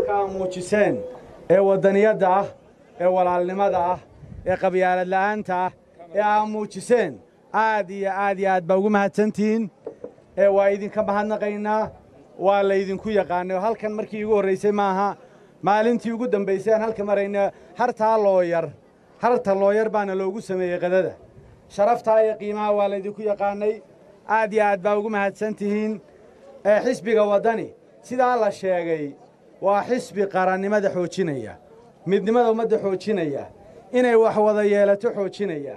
dareenka aa muujiseen ee waddaniyadda ah ee walaalnimada ah ee qabyaalad la'aanta ah ee aa muujiseen aad iyo aad iyo aad baa ugu mahadsantihiin ee waa idinka mahadnaqaynaa waa laydinku yaqaanay oo halkan markii igu horraysay maaha maalintii ugu dambaysay aan halka marayna hartaa looyar harta looyar baana loogu sameeyey qadada sharaftaa iyo qiimaha waa laydinku yaqaanay aad iyo aad baa ugu mahadsan tihiin ee xisbiga waddani sidaa la sheegay waa xisbi qarannimada xoojinaya midnimada ummadda xoojinaya inay wax wada yeelato xoojinaya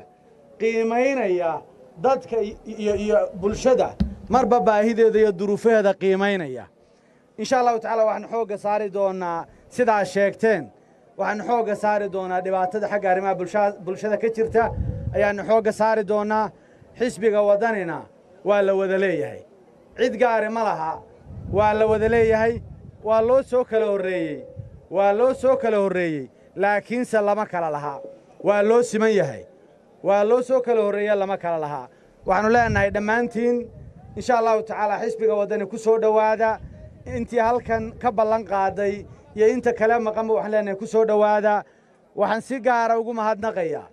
qiimaynaya dadka iyo iyo bulshada marba baahideeda iyo duruufaheeda qiimaynaya insha allahu tacaala waxaanu xoogga saari doonnaa sidaa sheegteen waxaanu xoogga saari doonaa dhibaatada xagga arrimaha bulshada ka jirta ayaannu xoogga saari doonnaa xisbiga waddanina waa la wada leeyahay cid gaari ma laha waa la wada leeyahay waa loo soo kala horreeyey waa loo soo kala horreeyey laakiinse lama kala lahaa waa loo siman yahay waa loo soo kala horreeya lama kala lahaa waxaannu leenahay dhammaantiin insha allahu tacaala xisbiga waddani ku soo dhowaada intii halkan ka ballan qaaday iyo inta kale maqanba waxaan leenahay ku soo dhowaada waxaan si gaara ugu mahadnaqayaa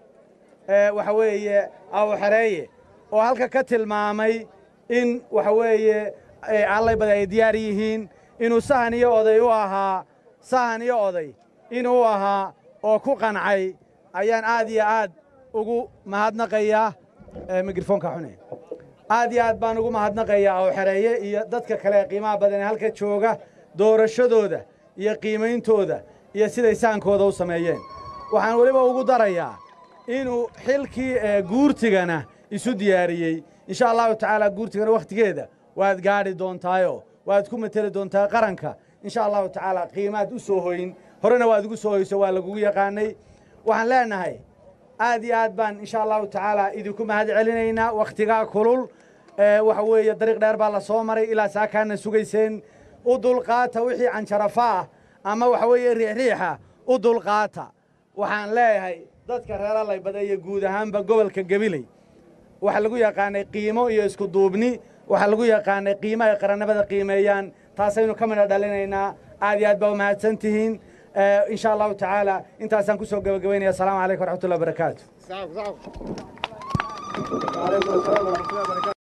waxa weeye awxareeye oo halka ka tilmaamay in waxa weeye allaybada ay diyaar yihiin inuu sahan iyo oday u ahaa sahan iyo oday inuu ahaa oo ku qancay ayaan aad iyo aad ugu mahadnaqayaa mikrofoonka xune aad iyo aad baan ugu mahadnaqayaa awxareeye iyo dadka kale ee qiimaha badan ee halka jooga doorashadooda iyo qiimayntooda iyo siday sahankooda u sameeyeen waxaan weliba ugu darayaa inuu xilkii guurtigana isu diyaariyey insha allahu tacaala guurtigana wakhtigeeda waad gaadhi doontaayo waad ku mateli doontaa qaranka insha allahu tacaala qiimaad u soo hoyn horena waad ugu soo hoyso waa lagugu yaqaanay waxaan leenahay aad iyo aad baan insha allahu tacaala idinku mahad celinaynaa wakhtigaa kulul waxa weeye dariiq dheer baa la soo maray ilaa saakaana sugayseen u dulqaata wixii canjarafa ah ama waxa weeye riixriixa u dulqaata waxaan leeyahay dadka reer allaybada iyo guud ahaanba gobolka gabiley waxaa lagu yaqaanay qiimo iyo isku duubni waxaa lagu yaqaanay qiimo ay qarannimada qiimeeyaan taasaynu ka midha dhalinaynaa aad iyo aad baa u mahadsan tihiin insha allahu tacaala intaasaan ku soo gabagabaynaya asalaamu calaykum waraxmatullahi wabarakaatu